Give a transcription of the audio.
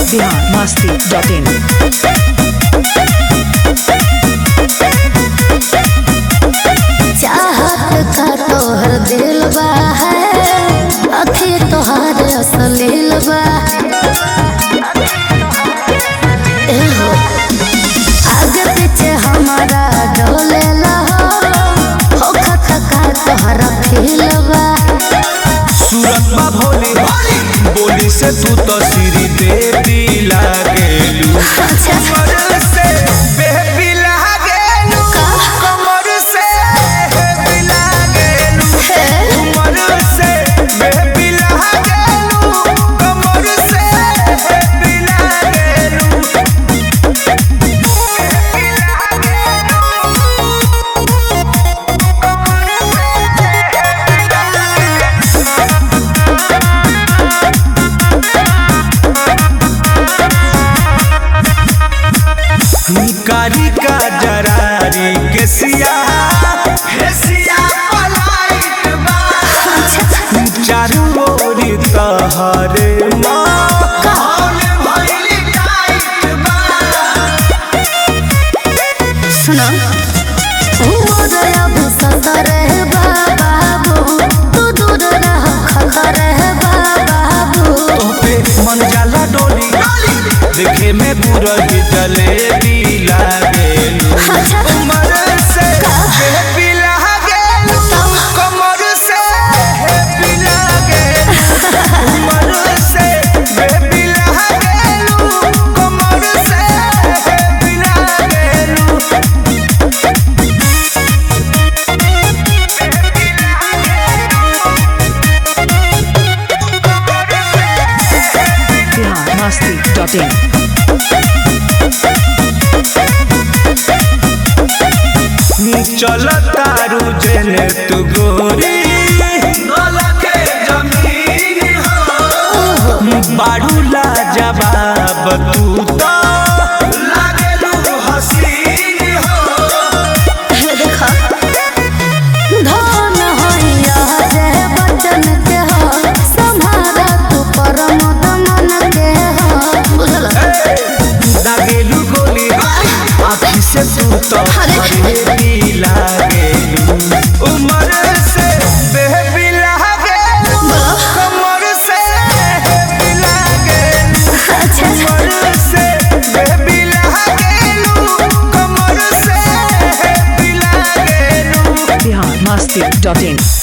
Bihar Masti dot in चाहत का तोहर दिल बा है अखी तोहर असलील बा ए हो आगे पीछे हमारा डोले हो हो खत का तोहरा फील बा सूरत बा भोली बोली से तू तो सिरी देवी लागेलू अच्छा कमर से बेबी लागेलू कमर से बेबी लागेलू कमर से बेबी लागेलू कमर से बेबी लागेलू कारी का जरारी के सिया हे सिया पलाइत बा चारू ओरी तहरे माहौल भइल टाइट बा सुनो उमर अब सतर है बाबू तू दूर रह खतर है बाबू पे मन जाला डोली देखे में बुरही जलेबी लागेलू अच्छा उमर से बेबी लागेलू कमर से बेबी लागेलू उमर से बेबी लागेलू कमर से बेबी लागेलू बिहार मस्ती डॉट इन चल तारू जेने तू गोरी बाड़ू ला जवाब तू तो लागेलू हसीन हो देखा धन होइया जे बचन के हो संभारा तू परम दमन के हो बुझल लागेलू गोली आँखी से तू तो अरे। हरेबी लागेलू उमर से बेबी लागेलू कमर से बेबी लागेलू अच्छा कमर से बेबी लागेलू कमर से बेबी लागेलू बिहार मस्ती डॉट इन